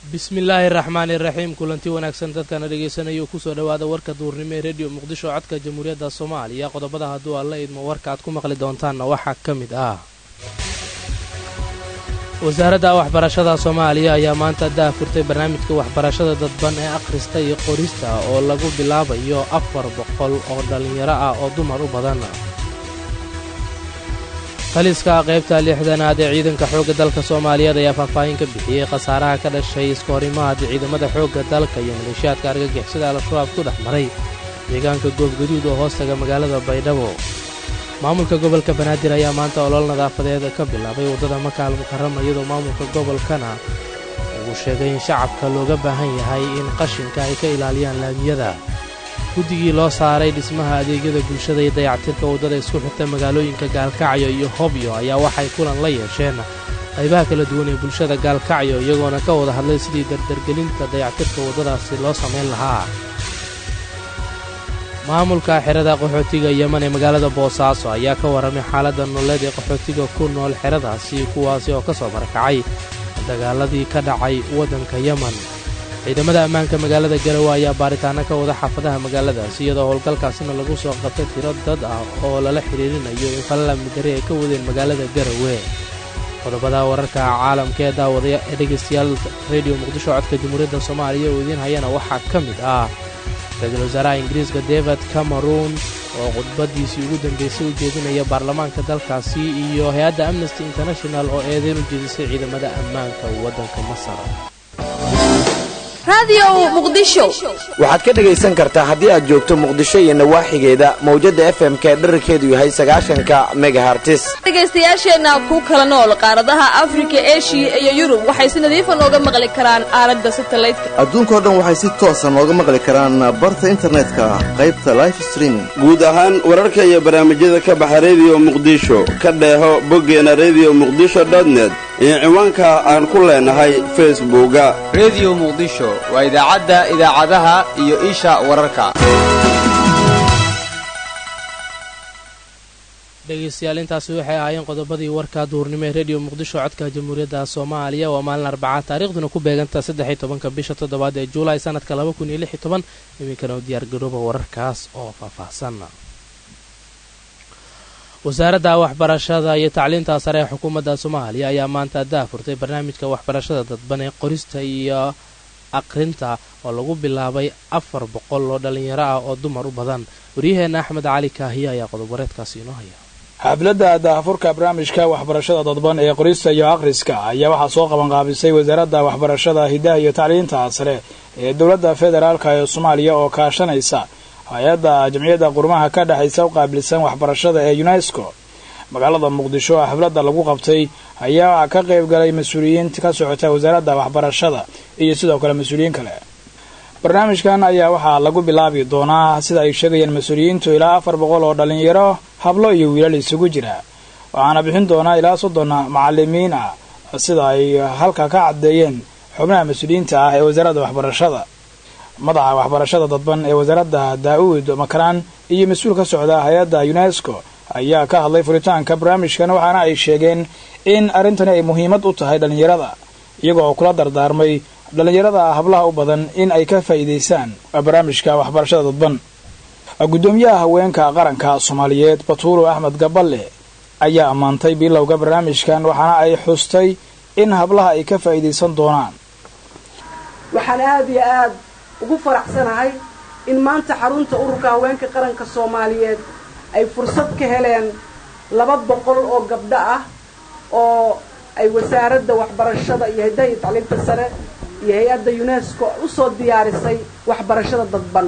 bismillaahi raxmaani raxiim kulanti wanaagsan dadkana dhegaysanaya kusoo dhowaada warka duurnimo ee rediyo muqdisho codka jamhuuriyadda soomaaliya qodobada hadduu aad la idmo warka aad ku maqli doontaanna waxaa ka mid ah wasaaradda waxbarashada soomaaliya ayaa maanta daafurtay barnaamijka waxbarashada dadban ee akhrista iyo qorista oo lagu bilaabayo afar boqol oo dhallinyaro ah oo dumar u badan taliska qaybta lixdanaad ee ciidanka xoogga dalka soomaaliyeed ayaa faahfaahin ka bixiyey khasaaraha ka dhashay iskahorimaad ciidamada xoogga dalka iyo maleeshiyaadka argagixisada al-shabaab ku dhex maray deegaanka goobgaduud oo hoostaga magaalada baydhabo maamulka gobolka banaadir ayaa maanta olol nadaafadeed ka bilaabay waddada makaal mukarama iyadoo maamulka gobolkana uu sheegay in shacabka looga baahan yahay in qashinka ay ka ilaaliyaan laamiyada guddigii loo saaray dhismaha adeegyada bulshada iyo dayactirka waddada isku xirta magaalooyinka gaalkacyo iyo hobyo ayaa waxay kulan la yeesheen qaybaha kala duwan ee bulshada gaalkacyo iyagoona ka wada hadlay sidii dardargelinta dayactirka waddadaasi loo samayn lahaa maamulka xerada qaxootiga yeman ee magaalada boosaaso ayaa ka warramay xaaladda nololeed ee qaxootiga ku nool xeradaasi kuwaasi oo ka soo barakacay dagaaladii ka dhacay waddanka yeman ciidamada ammaanka magaalada garowe ayaa baaritaano ka wada xaafadaha magaaladaasi iyadoo howlgalkaasina lagu soo qabtay tiro dad ah oo lala xidhiirinayo in falal amni darri ay ka wadeen magaalada garowe qodobada wararka caalamka ee daawadaya ee dhegaystayaal rediyo muqdisho codka jamhuuriyadda soomaaliya oo idiin hayana waxaa ka mid ah ra-iisul wasaaraha ingiriiska david cameron oo khudbaddiisii ugu dambaysay u jeedinaya baarlamaanka dalkaasi iyo hay-adda amnesty international oo eedeyn u jeedisay ciidamada ammaanka waddanka masar waxaad ka dhegaysan kartaa haddii aad joogto muqdisho iyo nawaaxigeeda mawjadda f m ka dherarkeedu yahay sagaashanka megahartis dhegaystayaasheenna ku kala nool qaaradaha afrika eshiya iyo yurub waxay si nadiifa nooga maqli karaan aalada satalaydka adduunkao dhan waxay si toosa nooga maqli karaan barta internetka qaybta life streaming guud ahaan wararka iyo barnaamijyada ka baxa rediyo muqdisho ka dheeho boggeena rediyo muqdisho dotnet iyo ciwaanka aan ku leenahay facebooka rediyo muqdisho waa idaacadda idaacadaha iyo isha wararka dhegaystayaal intaasi waxay ahaayeen qodobadii warka duurnimo ee rediyo muqdisho codka jamhuuriyadda soomaaliya waa maalin arbacaa taariikhduna ku beeganta saddex iyo tobanka bisha toddobaad ee juulaay sanadka laba kun iyo lix iyo toban iminkana u diyaargarooba wararkaas oo faahfaahsan wasaaradda waxbarashada iyo tacliinta sare ee xukuumadda soomaaliya ayaa maanta daafurtay barnaamijka waxbarashada dadban ee qorista iyo aqrinta oo lagu bilaabay afar boqol oo dhallinyaro ah oo dumar u badan waryaheenna axmed cali kaahiye ayaa qodob wareedkaasi inoo haya xafladda daafurka barnaamijka waxbarashada dadban ee qorista iyo akhriska ayaa waxaa soo qabanqaabisay wasaaradda waxbarashada hidaha iyo tacliinta sare ee dowladda federaalka ee soomaaliya oo kaashanaysa hay-adda jamciyadda qurmaha ka dhexaysa u qaabilsan waxbarashada ee unesco magaalada muqdisho oo xafladda lagu qabtay ayaa ka qayb galay mas-uuliyiin ka socota wasaaradda waxbarashada iyo sidoo kale mas-uuliyiin kale barnaamijkan ayaa waxaa lagu bilaabi doonaa sida ay sheegayeen mas-uuliyiintu ilaa afar boqol oo dhallinyaro hablo iyo wiilal isugu jira waxaana bixin doonaa ilaa soddon macalimiin ah sida ay halka ka caddeeyeen xubnaha mas-uuliyiinta ah ee wasaaradda waxbarashada madaxa waxbarashada dadban ee wasaaradda daa-uud makaraan iyo mas-uul ka socda hay-adda unesco ayaa ka hadlay furitaanka barnaamijkan waxaana ay sheegeen in arrintani ay muhiimad u tahay dhallinyarada iyagoo kula dardaarmay dhallinyarada hablaha u badan in ay ka faa'iidaystaan barnaamijka waxbarashada dadban guddoomiyaha haweenka qaranka soomaaliyeed batuulo axmed gaballe ayaa ammaantay bilowga barnaamijkan waxaana ay xustay in hablaha ay ka faa'iidaysan doonaan waxaan aada iyo aad ugu faraxsanahay in maanta xarunta ururka haweenka qaranka soomaaliyeed ay fursad ka heleen laba boqol oo gabdho ah oo ay wasaaradda waxbarashada iyo hiddaha iyo tacliinta sare iyo hay-adda unesco usoo diyaarisay waxbarashada dadban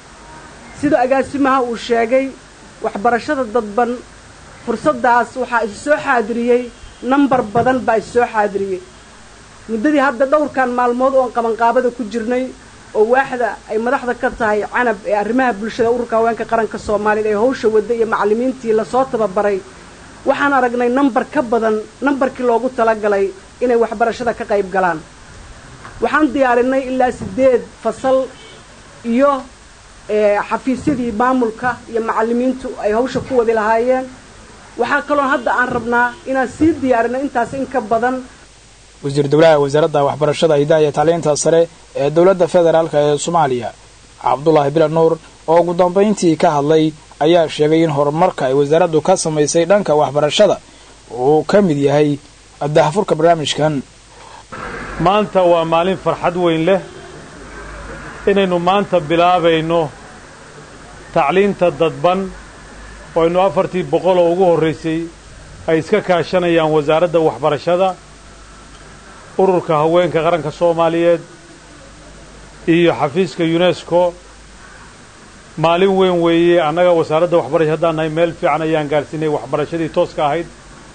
sida agaasimaha uu sheegay waxbarashada dadban fursaddaas waxaa isu soo xaadiriyey nambar badan baa isu soo xaadiriyey muddadii hadda dhowrkan maalmood oon qabanqaabada ku jirnay oo waaxda ay madaxda ka tahay canab ee arrimaha bulshada ururka haweenka qaranka soomaaliyeed ee hawsha wadda iyo macallimiintii lasoo tababaray waxaan aragnay nambar ka badan nambarkii loogu talagalay inay waxbarashada ka qayb galaan waxaan diyaarinay ilaa siddeed fasal iyo xafiisyadii maamulka iyo macallimiintu ay hawsha ku wadi lahaayeen waxaa kaloon hadda aan rabnaa inaan sii diyaarino intaas in ka badan wasiir dowlaha wasaaradda waxbarashada hidaha iyo tacliinta sare ee dowladda federaalk ee soomaaliya cabdulaahi bila nuur oo ugu dambayntii ka hadlay ayaa sheegay in horumarka ay wasaaraddu ka samaysay dhanka waxbarashada uu ka mid yahay dahafurka barnaamijkan maanta waa maalin farxad weyn leh inaynu maanta bilaabayno tacliinta dadban oo aynu afartii boqol oo ugu horraysay ay iska kaashanayaan wasaaradda waxbarashada ururka haweenka qaranka soomaaliyeed iyo xafiiska yunesko maalin weyn weeye annaga wasaaradda waxbarasha haddaan nahay meel fiican ayaan gaadhsiinay waxbarashadii tooska ahayd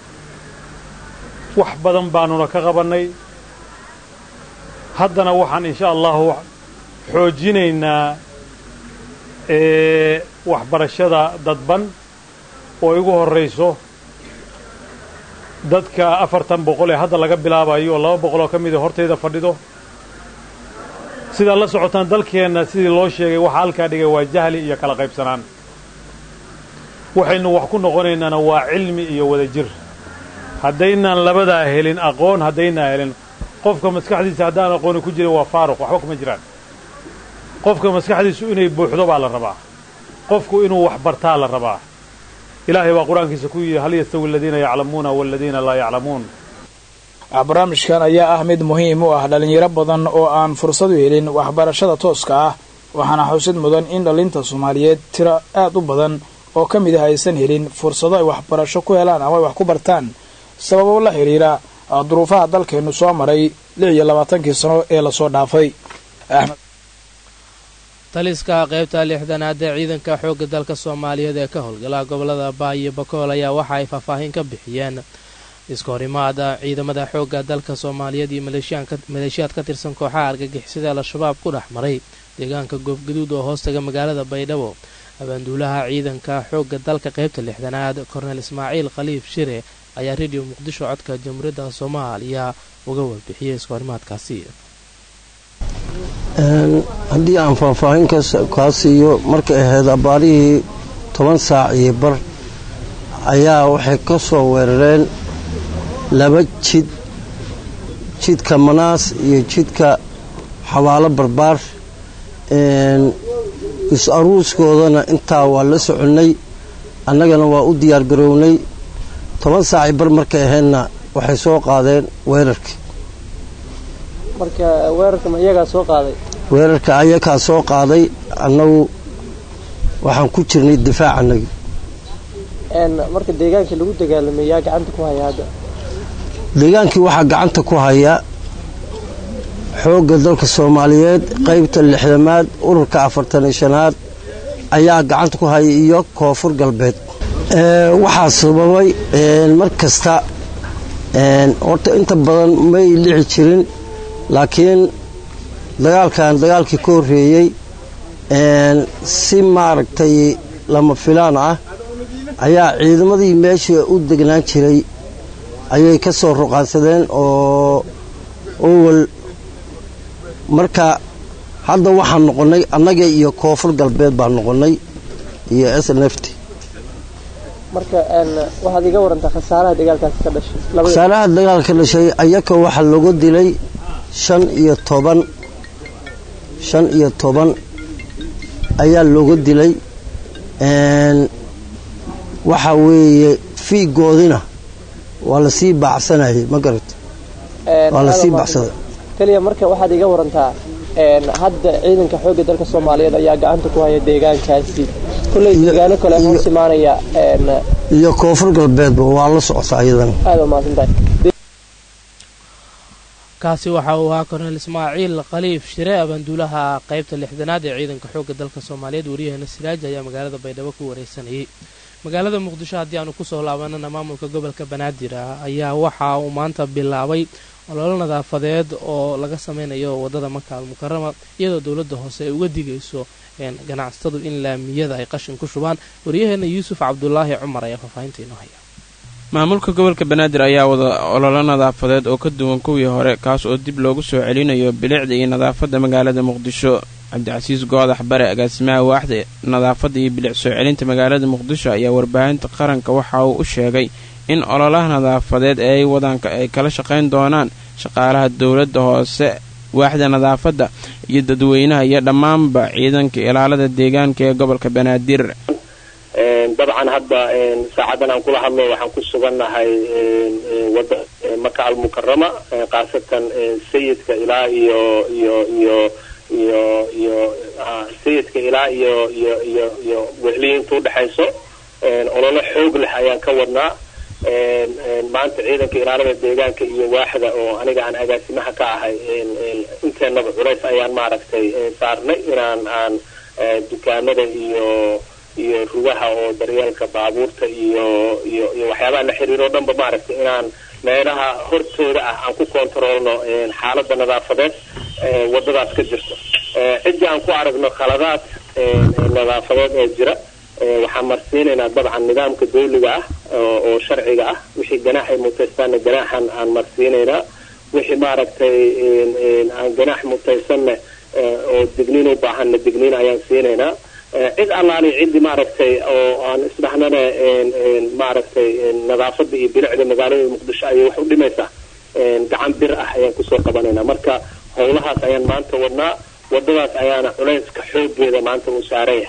wax badan baanuna ka qabannay haddana waxaan insha allahu xoojinaynaa waxbarashada dadban oo igu horrayso dadka afartan boqol ee hadda laga bilaabayo oo laba boqol oo ka mida hortayda fadhido sidaad la socotaan dalkeenna sidii loo sheegay waxa halkaa dhigay waa jahli iyo kala qaybsanaan waxaynu wax ku noqonaynaana waa cilmi iyo wada jir haddaynaan labadaa helin aqoon haddaynaan helin qofka maskaxdiisa haddaan aqooni ku jirin waa faaruq waxba kuma jiraan qofka maskaxdiisu inay buuxdo baa la rabaa qofku inuu wax bartaa la rabaa ilaahay baa qur-aankiisa ku yidhi hal yastawi aladiina yaclamuuna waaladiina laa yaclamuun barnaamijkan ayaa ah mid muhiim u ah dhallinyaro badan oo aan fursad u helin waxbarashada tooska ah waxaana xusid mudan in dhallinta soomaaliyeed tiro aad u badan oo ka mid ah aysan helin fursado ay waxbarasho ku helaan ama ay wax ku bartaan sababo la xidhiira duruufaha dalkeennu soo maray lix iyo labaatankii sano ee lasoo dhaafay taliska qaybta lixdanaad ee ciidanka xoogga dalka soomaaliyeed ee ka howlgala gobolada baa iyo bakool ayaa waxa ay faahfaahin ka bixiyeen iska horimaada ciidamada xoogga dalka soomaaliyeed iyo maleeshiyaad ka tirsan kooxaha argagixisada al-shabaab ku dhex maray deegaanka goobgaduud oo hoostaga magaalada baydhabo abaanduulaha ciidanka xoogga dalka qaybta lixdanaad kornel ismaaciil khaliif shire ayaa rediyo muqdisho codka jamhuuriyadda soomaaliya uga warbixiyey iska horimaadkaasi haddii aan faahfaahin kaa siiyo markay ahayd abaarihii toban saac iyo bar ayaa waxay ka soo weerareen laba jid jidka manaas iyo jidka xabaalo barbaar is-aruuskoodana intaa waa la soconnay annagana waa u diyaar garownay toban saacii bar markay ahaydna waxay soo qaadeen weerarkii weerarka ayakaa soo qaaday annagu waxaan ku jirnay difaac annagi marka deegaankii lagu dagaalamay yaa gacanta ku haya hadda deegaankii waxaa gacanta ku haya xoogga dalka soomaaliyeed qaybta lixdamaad ururka afartan iyo shanaad ayaa gacanta ku haya iyo koonfur galbeed waxaa sababay mar kasta horta inta badan may dhici jirin laakiin dagaalkan dagaalkii ka horreeyey si maaragtay lama filaan ah ayaa ciidamadii meesha u degnaan jiray ayay ka soo ruqaansadeen oo owal marka hadda waxaan noqonnay annaga iyo koonfur galbeed baan noqonnay iyo s n f t marka waxaad iga warantaa khasaaraha dagaalkaasi ka dhashay khasaaraha dagaalka ka dhashay ayaka waxaa lagu dilay shan iyo toban shan iyo toban ayaa looga dilay waxa weeye fiigoodina waa lasii baacsanayay ma garata waa lasii bacsaday keliya marka waxaad iga warantaa hadda ciidanka xoogga dalka soomaaliyeed ayaa gacanta ku haya deegaankaasi kulley deegaano kale hoos imaanaya iyo koonfur galbeedba waa la socota iyadana aada umahadsantahay kaasi waxa uu ahaa kornel ismaaciil khaliif shire abaanduulaha qaybta lixdanaad ee ciidanka xoogga dalka soomaaliyeed wariyaheena siraaj ayaa magaalada baydhabo ku wareysanayay magaalada muqdisho haddii aanu kusoo laabanana maamulka gobolka banaadir ayaa waxa uu maanta bilaabay ololo nadaafadeed oo laga sameynayo wadada maka almukarama iyadoo dowladda hoose ay uga digayso ganacsatadu in laamiyada ay qashin ku shubaan waryaheena yuusuf cabdulaahi cumar ayaa faahfaahinta inoo haya maamulka gobolka banaadir ayaa wada ololo nadaafadeed oo ka duwan kuwii hore kaas oo dib loogu soo celinayo bilicda iyo nadaafadda magaalada muqdisho cabdicasiis goodax bare agaasimaha waaxda nadaafadda iyo bilic soo celinta magaalada muqdisho ayaa warbaahinta qaranka waxa uu u sheegay in ololaha nadaafadeed ee ay wadaanka ay kala shaqayn doonaan shaqaalaha dowladda hoose waaxda nadaafadda iyo dadweynaha iyo dhammaanba ciidanka ilaalada deegaanka ee gobolka banaadir dabcan hadda saacadan aan kula hadlo waxaan ku sugannahay wada maka almukarama khaasatan sayidka ilaa iyo iyo iyo iyo iyo sayidka ilaa iyo iyo iyo iyo wehliyiinta udhexayso ololo xoog leh ayaan ka wadnaa maanta ciidanka ilaalada deegaanka iyo waaxda oo aniga aan agaasimaha ka ahay inteenaba culays ayaan maaragtay saarnay inaan aan dukaamada iyo iyo rugaha oo daryeelka baabuurta iyo iyo iyo waxyaabaha la xiriiro o dhanba maaragtay inaan meelaha hortooda ah aan ku kontaroolno xaaladda nadaafadeed wadadaas ka jirto ciddii aan ku aragno khaladaad nadaafadeed ee jira waxaan marsiinaynaa dabcan nidaamka dawliga ah oo sharciga ah wixii ganaax ay mutaystaanna ganaaxan aan marsiinaynaa wixii maaragtay aan ganaax mutaysanna oo digniin u baahanna digniin ayaan siinaynaa cid allaali ciddi maaragtay oo aan isdhahnana maaragtay nadaafada iyo bilicda magaalada muqdisho ayay wax u dhimaysaa gacan bir ah ayaan kusoo qabanaynaa marka howlahaas ayaan maanta wadnaa wadadaas ayaana culayska xoogeeda maanta uu saaraya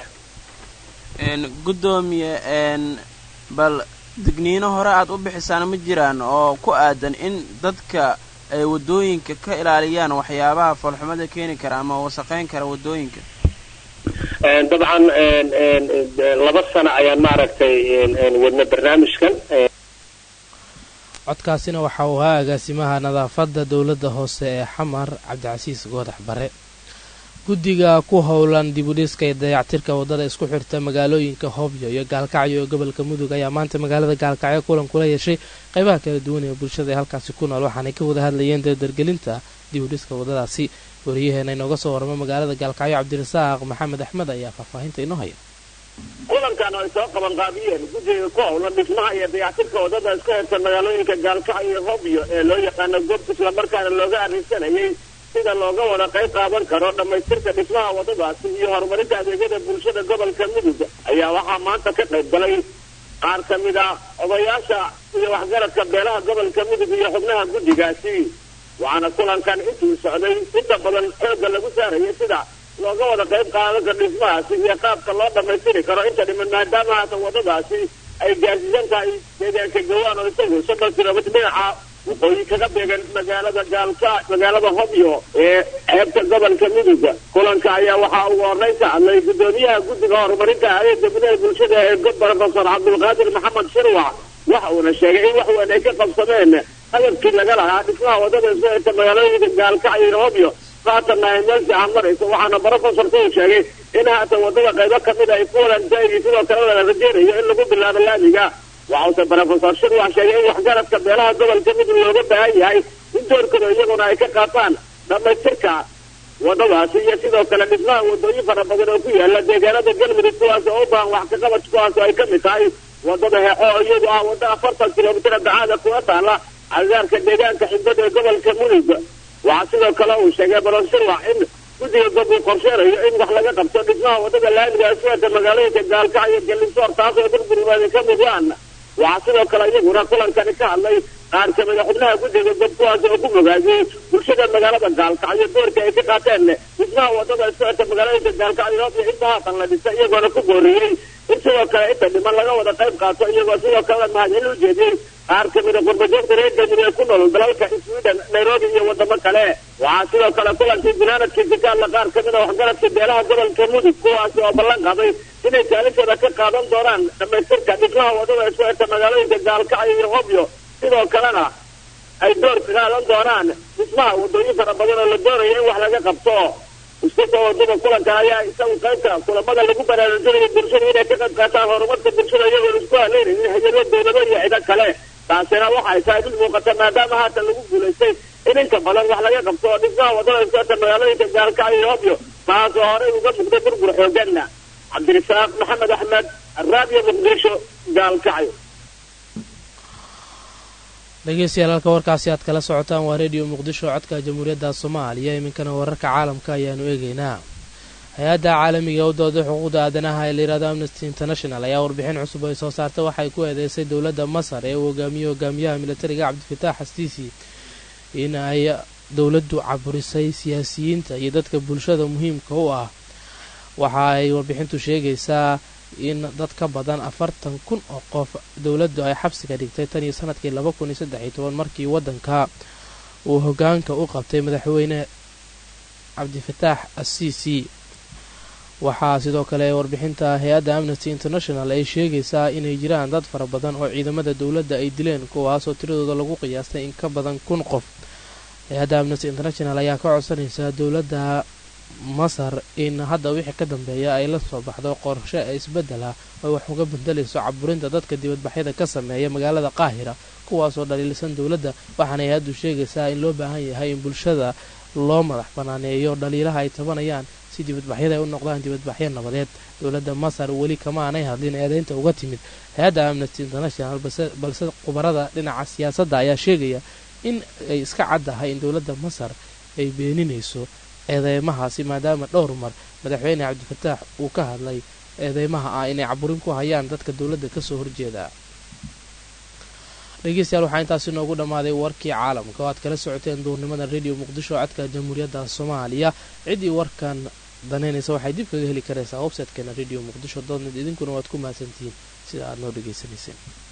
gudoomiye bal digniino hore aada u bixisaan ma jiraan oo ku aadan in dadka ay wadooyinka ka ilaaliyaan waxyaabaha foolxumada keeni kara ama wasaqeyn kara wadooyinka dabcan laba sano ayaan maaragtay wadna barnaamijkan codkaasina waxa uu ahaa agaasimaha nadaafadda dowladda hoose ee xamar cabdicasiis goodax bare guddiga ku howlan dibudhiska ee dayactirka waddada isku xirta magaalooyinka hobyo iyo gaalkacyo ee gobolka mudug ayaa maanta magaalada gaalkacyo kulan kula yeeshay qaybaha kala duwan ee bulshada ee halkaasi ku nool waxaanay ka wada hadlayeen dardargelinta dibudhiska waddadaasi wariyaheena inooga soo waramo magaalada gaalkacyo cabdirasaaq maxamed axmed ayaa faahfaahinta inoo haya kulankan ay soo qaban qaabiyeen guddiga ku howlan dhismaha iyo dayactirka waddada isku xirta magaalooyinka gaalkacyo iyo hobyo ee loo yaqaano goobta islamarkaana looga arrinsanayay sida looga wada qayb qaadan karo dhammaystirka dhismaha waddadaasi iyo horumarinta adeegyada bulshada gobolka mudug ayaa waxaa maanta ka qayb galay qaar ka mid a odayaasha iyo waxgaradka beelaha gobolka mudug iyo xubnaha guddigaasi waxaana kulankan intuu socday inta badan xoogga lagu saarayay sida looga wada qayb qaadan karo dhismahaasi iyo qaabka loo dhammaystiri karo inta dhiman maadaama haatan waddadaasi ay gaarsiisan tahay deegaanka gawaan oo isagu soddon kilomitr dhinaca waqooyi kaga beegan magaalada gaalka magaalada hobyo ee xeebta gobolka mudug kulanka ayaa waxaa ugu horreyn ka hadlay gudoomiyaha guddiga horumarinta hay-adda gudaha bulshada ee profesor cabdulqaadir maxamed shirwac waxa uuna sheegay in wax weyn ay ka qabsameen hadafkii laga lahaa dhismaha waddada isku xirta magaalooyinka gaalkacyo iyo hobyo haatanna ay meel fiican marayso waxaana profesorku uu sheegay in haatan waddada qaybo kamid ay ku walantaagi sidoo kale la rajeynayo in lagu bilaabo laamiga waxause profesor shirwax sheegay in waxgaradka beelaha gobolka mudug looga baahan yahay in doorkooda iyaguna ay ka qaataan dhammaystirka waddadaasi iyo sidoo kale dhismaha waddooyin fara badan oo ku yaala deegaanada galmudug kuwaas oo u baahan wax kaqabad kuwaas oo ay ka mid tahay waddada heexo oo iyadu ah wadda afartan kilomitr dacaada kuga taala cagaarka deegaanka xibada ee gobolka mudug waxaa sidoo kale uu sheegay profesor shirwax in guddiga gob uu qorsheenayo in wax laga qabto dhismaha waddada laamiga isweerta magaalooyinka gaalkacyo gallisoor taasoo burburmaada ka mudaan waxaa sidoo kale iyaguna kulankani ka hadlay qaar kamid a xubnaha guddiga gob kuwaas oo ku mogaadiyey bulshada magaalada gaalkacyo doorka ay ka qaateen dhismaha waddada isweerta magaalooyinka gaalkacyo hobyo inta haatan la dhisa iyagoona ku booriyey in sidoo kale inta dhiman laga wada qayb qaato iyagoo sidoo kalena mahadcelin u jeediyey qaar kamid a qurbajoogta reer galmudug ee ku nool dalalka sweden nairobi iyo wadamo kale waxaa sidoo kale kulankii binaanadkiisi ka hadla qaar kamid a waxgaradka beelaha gobolka mudug kuwaasi oo ballan qaaday inay kaalintooda ka qaadan doonaan dhamaystirka dhismaha waddada isku xirta magaalooyinka gaalkacyo iyo hobyo sidoo kalena ay door ka qaadan doonaan dhismaha waddooyin fara badan oo la doonayo in wax laga qabto isku soo wadada kulanka ayaa isagu qaybta kulamada lagu baraarujinayo bulshada inay ka qayb qaataan horumarka bulshada iyagoon isku haleynaynin hayado dowlado iyo cido kale taasina waxay tahay mid muuqata maadaama haatan lagu guulaystay in inta badan wax laga qabto oo dhismaha waddada iskuata magaalooyinka gaalkacyo iyo hobyo taasoo horey uga muuqday burbur xooganna cabdirasaaq maxamed axmed raadiyo muqdisho gaalkacyo dhegeystayaal halka warkaasi aad kala socotaan waa rediyo muqdisho codka jamhuuriyadda soomaaliya iminkana wararka caalamka ayaanu eegeynaa hay-adda caalamiga u dooda xuquuqda aadanaha ee layihahdo amnesty international ayaa warbixin cusub ay soo saartay waxay ku eedeysay dowladda masar ee uu hogaamiye hogaamiyaha militariga cabdifitaax xastiisi in ay dowladdu caburisay siyaasiyiinta iyo dadka bulshada muhiimka u ah waxa ay warbixintu sheegaysaa in dad ka badan afartan kun oo qof dowladdu ay xabsiga dhigtay tan iyo sanadkii laba kun iyo saddex iyo toban markii waddanka uu hogaanka u qabtay madaxweyne cabdifataax asiisi waxaa sidoo kale warbixinta hay-adda amnesty international ay sheegaysaa inay jiraan dad fara badan oo ciidamada dowladda ay dileen kuwaasoo tiradooda lagu qiyaastay in ka badan kun qof hay-adda amnesty international ayaa ka codsanaysa dowladda masar in hadda wixii ka dambeeya ay la soo baxdo qorshe isbedela oo wax uga bedelayso caburinta dadka dibadbaxyada ka sameeya magaalada qaahira kuwaasoo dhaliilsan dowladda waxaana hay-addu sheegaysaa in loo baahan yahay in bulshada loo madax banaaneeyo dhaliilaha ay tabanayaan si dibadbaxyada ay u noqdaan dibadbaxyo nabadeed dowladda masar weli kama aanay hadlin eedeynta uga timid hay-adda amnesty international balse khubarada dhinaca siyaasadda ayaa sheegaya in ay iska caddahay in dowladda masar ay beeninayso eedeymahaasi maadaama dhowr mar madaxweyne cabdifataax uu ka hadlay eedeymaha ah inay caburin ku hayaan dadka dowladda kasoo horjeeda dhegeystayaal waxaa intaasi noogu dhammaaday warkii caalamka oo aad kala socoteen duurnimada radio muqdisho codka jamhuuriyadda soomaaliya ciddii warkan danaynaysa waxay dib kaga heli karaysaa websitekeena radio muqdisho dotnet idinkuna waad ku mahadsantihiin sida aad noo dhegaysanayseen